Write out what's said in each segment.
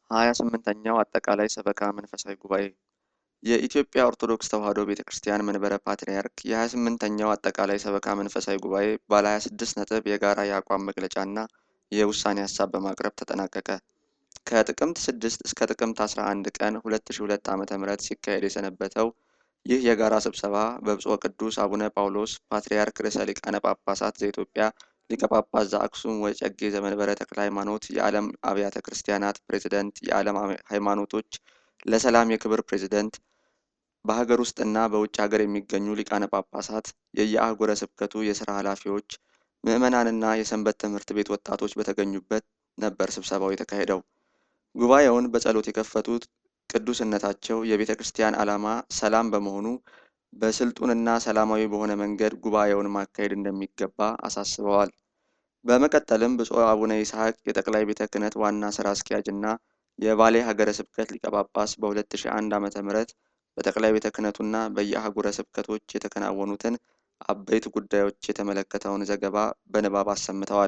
ሀያ ስምንተኛው አጠቃላይ ሰበካ መንፈሳዊ ጉባኤ የኢትዮጵያ ኦርቶዶክስ ተዋሕዶ ቤተ ክርስቲያን መንበረ ፓትርያርክ የሀያ ስምንተኛው አጠቃላይ ሰበካ መንፈሳዊ ጉባኤ ባለ ሀያ ስድስት ነጥብ የጋራ የአቋም መግለጫና የውሳኔ ሀሳብ በማቅረብ ተጠናቀቀ። ከጥቅምት ስድስት እስከ ጥቅምት አስራ አንድ ቀን ሁለት ሺ ሁለት ዓመተ ምህረት ሲካሄድ የሰነበተው ይህ የጋራ ስብሰባ በብፁዕ ቅዱስ አቡነ ጳውሎስ ፓትርያርክ ርዕሰ ሊቃነ ጳጳሳት ዘኢትዮጵያ ሊቀ ጳጳስ ዘአክሱም ወጨጌ ዘመንበረ ተክለ ሃይማኖት የዓለም አብያተ ክርስቲያናት ፕሬዝደንት፣ የዓለም ሃይማኖቶች ለሰላም የክብር ፕሬዝደንት፣ በሀገር ውስጥና በውጭ ሀገር የሚገኙ ሊቃነ ጳጳሳት፣ የየአህጉረ ስብከቱ የስራ ኃላፊዎች፣ ምዕመናንና የሰንበት ትምህርት ቤት ወጣቶች በተገኙበት ነበር ስብሰባው የተካሄደው። ጉባኤውን በጸሎት የከፈቱት ቅዱስነታቸው የቤተ ክርስቲያን ዓላማ ሰላም በመሆኑ በስልጡንና ሰላማዊ በሆነ መንገድ ጉባኤውን ማካሄድ እንደሚገባ አሳስበዋል። በመቀጠልም ብፁዕ አቡነ ይስሐቅ የጠቅላይ ቤተ ክህነት ዋና ስራ አስኪያጅ እና የባሌ ሀገረ ስብከት ሊቀ ጳጳስ በ2001 ዓ ም በጠቅላይ ቤተ ክህነቱና በየአህጉረ ስብከቶች የተከናወኑትን አበይት ጉዳዮች የተመለከተውን ዘገባ በንባብ አሰምተዋል።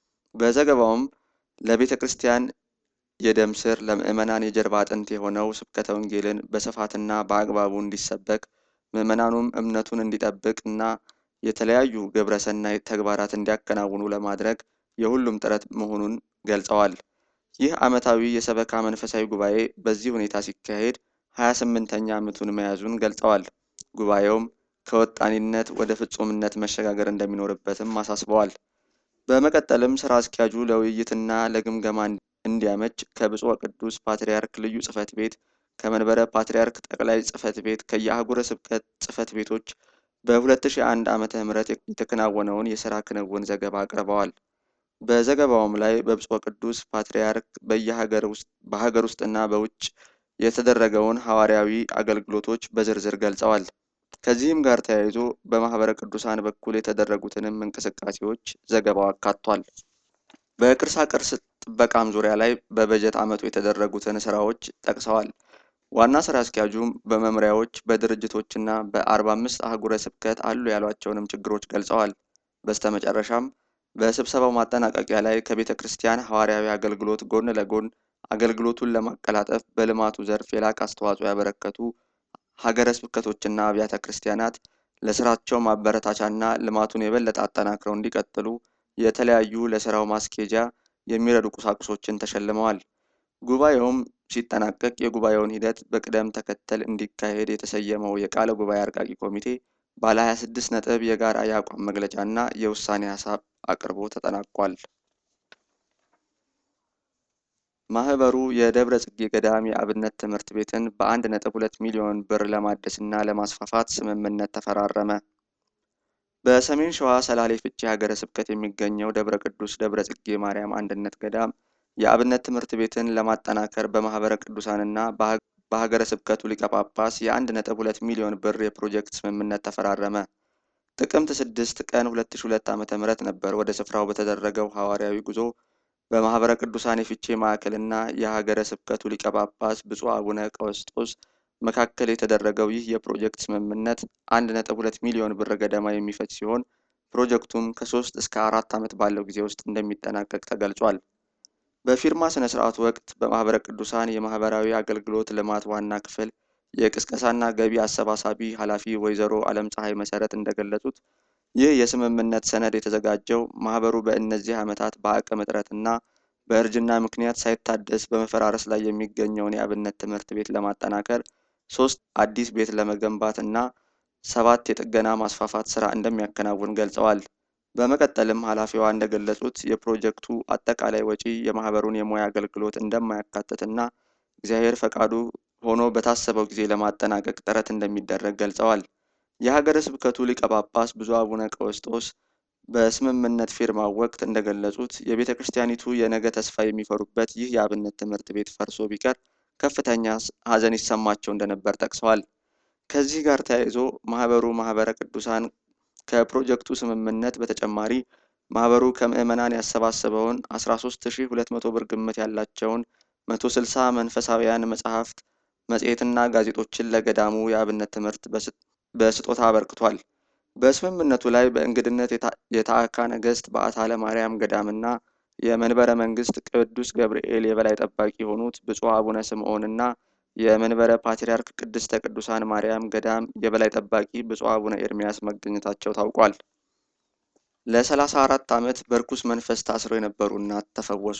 በዘገባውም ለቤተ ክርስቲያን የደም ስር ለምዕመናን የጀርባ አጥንት የሆነው ስብከተ ወንጌልን በስፋትና በአግባቡ እንዲሰበክ ምዕመናኑም እምነቱን እንዲጠብቅ እና የተለያዩ ግብረ ሰናይ ተግባራት እንዲያከናውኑ ለማድረግ የሁሉም ጥረት መሆኑን ገልጸዋል። ይህ ዓመታዊ የሰበካ መንፈሳዊ ጉባኤ በዚህ ሁኔታ ሲካሄድ ሀያ ስምንተኛ ዓመቱን መያዙን ገልጸዋል። ጉባኤውም ከወጣኒነት ወደ ፍጹምነት መሸጋገር እንደሚኖርበትም አሳስበዋል። በመቀጠልም ስራ አስኪያጁ ለውይይትና ለግምገማ እንዲያመች ከብፁዕ ቅዱስ ፓትርያርክ ልዩ ጽሕፈት ቤት ከመንበረ ፓትርያርክ ጠቅላይ ጽሕፈት ቤት ከየአህጉረ ስብከት ጽሕፈት ቤቶች በ2001 ዓመተ ምህረት የተከናወነውን የሥራ ክንውን ዘገባ አቅርበዋል። በዘገባውም ላይ በብፁዕ ቅዱስ ፓትርያርክ በየሀገር ውስጥ በሀገር ውስጥና በውጭ የተደረገውን ሐዋርያዊ አገልግሎቶች በዝርዝር ገልጸዋል። ከዚህም ጋር ተያይዞ በማህበረ ቅዱሳን በኩል የተደረጉትንም እንቅስቃሴዎች ዘገባው አካቷል። በቅርሳ ቅርስ ጥበቃም ዙሪያ ላይ በበጀት ዓመቱ የተደረጉትን ስራዎች ጠቅሰዋል። ዋና ስራ አስኪያጁም በመምሪያዎች በድርጅቶችና በአርባ አምስት አህጉረ ስብከት አሉ ያሏቸውንም ችግሮች ገልጸዋል። በስተመጨረሻም በስብሰባው ማጠናቀቂያ ላይ ከቤተ ክርስቲያን ሐዋርያዊ አገልግሎት ጎን ለጎን አገልግሎቱን ለማቀላጠፍ በልማቱ ዘርፍ የላቅ አስተዋጽኦ ያበረከቱ ሀገረ ስብከቶችና አብያተ ክርስቲያናት ለስራቸው ማበረታቻና ልማቱን የበለጠ አጠናክረው እንዲቀጥሉ የተለያዩ ለስራው ማስኬጃ የሚረዱ ቁሳቁሶችን ተሸልመዋል። ጉባኤውም ሲጠናቀቅ የጉባኤውን ሂደት በቅደም ተከተል እንዲካሄድ የተሰየመው የቃለ ጉባኤ አርቃቂ ኮሚቴ ባለ 26 ነጥብ የጋራ የአቋም መግለጫ እና የውሳኔ ሀሳብ አቅርቦ ተጠናቋል። ማህበሩ የደብረ ጽጌ ገዳም የአብነት ትምህርት ቤትን በአንድ ነጥብ ሁለት ሚሊዮን ብር ለማደስና ለማስፋፋት ስምምነት ተፈራረመ። በሰሜን ሸዋ ሰላሌ ፍቼ ሀገረ ስብከት የሚገኘው ደብረ ቅዱስ ደብረ ጽጌ ማርያም አንድነት ገዳም የአብነት ትምህርት ቤትን ለማጠናከር በማህበረ ቅዱሳንና በሀገረ ስብከቱ ሊቀ ጳጳስ የአንድ ነጥብ ሁለት ሚሊዮን ብር የፕሮጀክት ስምምነት ተፈራረመ። ጥቅምት ስድስት ቀን ሁለት ሺ ሁለት ዓመተ ምህረት ነበር ወደ ስፍራው በተደረገው ሐዋርያዊ ጉዞ በማህበረ ቅዱሳን የፊቼ ማዕከልና የሀገረ ስብከቱ ሊቀ ጳጳስ ብፁዕ አቡነ ቀውስጦስ መካከል የተደረገው ይህ የፕሮጀክት ስምምነት አንድ ነጥብ ሁለት ሚሊዮን ብር ገደማ የሚፈጅ ሲሆን ፕሮጀክቱም ከሶስት እስከ አራት ዓመት ባለው ጊዜ ውስጥ እንደሚጠናቀቅ ተገልጿል። በፊርማ ስነ ስርዓቱ ወቅት በማህበረ ቅዱሳን የማህበራዊ አገልግሎት ልማት ዋና ክፍል የቅስቀሳና ገቢ አሰባሳቢ ኃላፊ ወይዘሮ አለም ፀሐይ መሰረት እንደገለጹት ይህ የስምምነት ሰነድ የተዘጋጀው ማህበሩ በእነዚህ ዓመታት በአቅም እጥረትና በእርጅና ምክንያት ሳይታደስ በመፈራረስ ላይ የሚገኘውን የአብነት ትምህርት ቤት ለማጠናከር ሶስት አዲስ ቤት ለመገንባት እና ሰባት የጥገና ማስፋፋት ስራ እንደሚያከናውን ገልጸዋል። በመቀጠልም ኃላፊዋ እንደገለጹት የፕሮጀክቱ አጠቃላይ ወጪ የማህበሩን የሙያ አገልግሎት እንደማያካትትና እግዚአብሔር ፈቃዱ ሆኖ በታሰበው ጊዜ ለማጠናቀቅ ጥረት እንደሚደረግ ገልጸዋል። የሀገረ ስብከቱ ሊቀ ጳጳስ ብፁዕ አቡነ ቀውስጦስ በስምምነት ፊርማው ወቅት እንደገለጹት የቤተ ክርስቲያኒቱ የነገ ተስፋ የሚፈሩበት ይህ የአብነት ትምህርት ቤት ፈርሶ ቢቀር ከፍተኛ ሐዘን ይሰማቸው እንደነበር ጠቅሰዋል። ከዚህ ጋር ተያይዞ ማህበሩ ማህበረ ቅዱሳን ከፕሮጀክቱ ስምምነት በተጨማሪ ማህበሩ ከምዕመናን ያሰባሰበውን 13200 ብር ግምት ያላቸውን 160 መንፈሳውያን መጽሐፍት፣ መጽሔትና ጋዜጦችን ለገዳሙ የአብነት ትምህርት በስጦታ አበርክቷል። በስምምነቱ ላይ በእንግድነት የታዕካ ነገሥት በዓታ ለማርያም ገዳምና የመንበረ መንግስት ቅዱስ ገብርኤል የበላይ ጠባቂ የሆኑት ብፁዕ አቡነ ስምዖንና የመንበረ ፓትርያርክ ቅድስተ ቅዱሳን ማርያም ገዳም የበላይ ጠባቂ ብፁዕ አቡነ ኤርሚያስ መገኘታቸው ታውቋል። ለሰላሳ አራት ዓመት በርኩስ መንፈስ ታስረው የነበሩ እናት ተፈወሱ።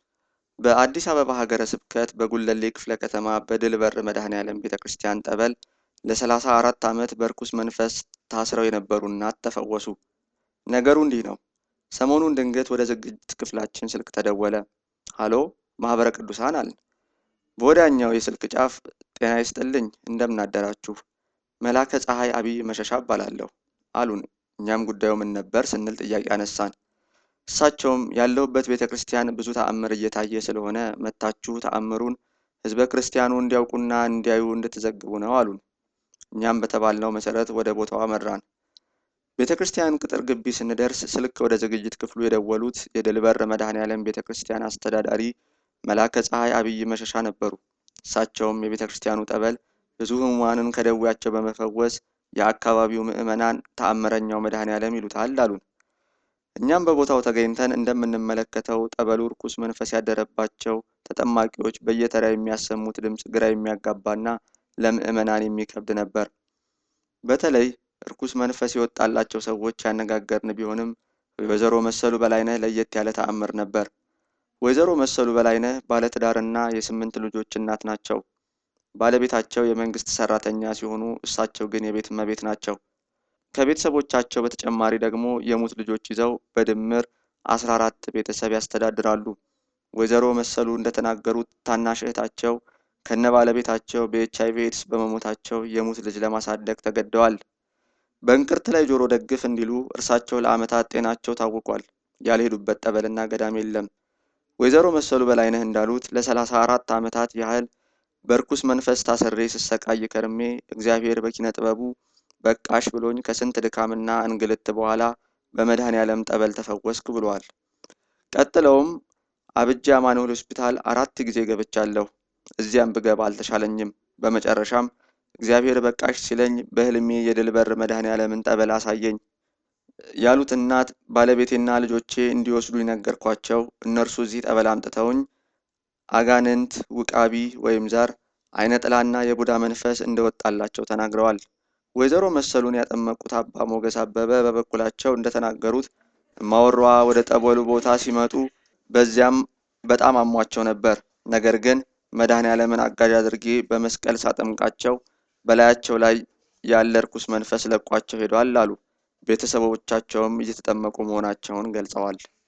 በአዲስ አበባ ሀገረ ስብከት በጉለሌ ክፍለ ከተማ በድል በር መድኃኔ ዓለም ቤተ ክርስቲያን ጠበል ለሰላሳ አራት ዓመት በርኩስ መንፈስ ታስረው የነበሩ እናት ተፈወሱ። ነገሩ እንዲህ ነው። ሰሞኑን ድንገት ወደ ዝግጅት ክፍላችን ስልክ ተደወለ። ሃሎ ማህበረ ቅዱሳን አልን። በወዲያኛው የስልክ ጫፍ ጤና ይስጥልኝ እንደምናደራችሁ መላከ ፀሐይ አብይ መሸሻ እባላለሁ አሉን። እኛም ጉዳዩ ምን ነበር ስንል ጥያቄ አነሳን። እሳቸውም ያለሁበት ቤተ ክርስቲያን ብዙ ተአምር እየታየ ስለሆነ መታችሁ ተአምሩን ህዝበ ክርስቲያኑ እንዲያውቁና እንዲያዩ እንድትዘግቡ ነው አሉን። እኛም በተባልነው መሰረት ወደ ቦታው አመራን። ቤተ ክርስቲያን ቅጥር ግቢ ስንደርስ ስልክ ወደ ዝግጅት ክፍሉ የደወሉት የድልበር መድኃኔ ዓለም ቤተ ክርስቲያን አስተዳዳሪ መላከ ፀሐይ አብይ መሸሻ ነበሩ። እሳቸውም የቤተ ክርስቲያኑ ጠበል ብዙ ህሙማንን ከደዌያቸው በመፈወስ የአካባቢው ምዕመናን ተአምረኛው መድኃኔ ዓለም ይሉታል አሉን። እኛም በቦታው ተገኝተን እንደምንመለከተው ጠበሉ ርኩስ መንፈስ ያደረባቸው ተጠማቂዎች በየተራ የሚያሰሙት ድምፅ ግራ የሚያጋባና ለምዕመናን የሚከብድ ነበር። በተለይ ርኩስ መንፈስ የወጣላቸው ሰዎች ያነጋገርን ቢሆንም ወይዘሮ መሰሉ በላይነህ ለየት ያለ ተአምር ነበር። ወይዘሮ መሰሉ በላይነህ ባለትዳርና የስምንት ልጆች እናት ናቸው። ባለቤታቸው የመንግስት ሰራተኛ ሲሆኑ እሳቸው ግን የቤት እመቤት ናቸው። ከቤተሰቦቻቸው በተጨማሪ ደግሞ የሙት ልጆች ይዘው በድምር አስራ አራት ቤተሰብ ያስተዳድራሉ። ወይዘሮ መሰሉ እንደተናገሩት ታናሽ እህታቸው ከነ ባለቤታቸው በኤች አይቪ ኤድስ በመሞታቸው የሙት ልጅ ለማሳደግ ተገደዋል። በእንቅርት ላይ ጆሮ ደግፍ እንዲሉ እርሳቸው ለዓመታት ጤናቸው ታውቋል። ያልሄዱበት ጠበልና ገዳም የለም። ወይዘሮ መሰሉ በላይነህ እንዳሉት ለሰላሳ አራት ዓመታት ያህል በርኩስ መንፈስ ታስሬ ስሰቃይ ከርሜ እግዚአብሔር በኪነ ጥበቡ በቃሽ ብሎኝ ከስንት ድካምና እንግልት በኋላ በመድኃኔ ዓለም ጠበል ተፈወስኩ ብለዋል። ቀጥለውም አብጃ አማኑኤል ሆስፒታል አራት ጊዜ ገብቻለሁ። እዚያም ብገባ አልተሻለኝም። በመጨረሻም እግዚአብሔር በቃሽ ሲለኝ በህልሜ የድል በር መድኃኔ ዓለምን ጠበል አሳየኝ ያሉት እናት ባለቤቴና ልጆቼ እንዲወስዱኝ ነገርኳቸው። እነርሱ እዚህ ጠበል አምጥተውኝ አጋንንት፣ ውቃቢ ወይም ዛር፣ አይነ ጥላና የቡዳ መንፈስ እንደወጣላቸው ተናግረዋል። ወይዘሮ መሰሉን ያጠመቁት አባ ሞገስ አበበ በበኩላቸው እንደተናገሩት እማወሯ ወደ ጠበሉ ቦታ ሲመጡ በዚያም በጣም አሟቸው ነበር። ነገር ግን መድኃኔ ዓለምን አጋዥ አድርጌ በመስቀል ሳጠምቃቸው በላያቸው ላይ ያለ ርኩስ መንፈስ ለቋቸው ሄዷል አሉ። ቤተሰቦቻቸውም እየተጠመቁ መሆናቸውን ገልጸዋል።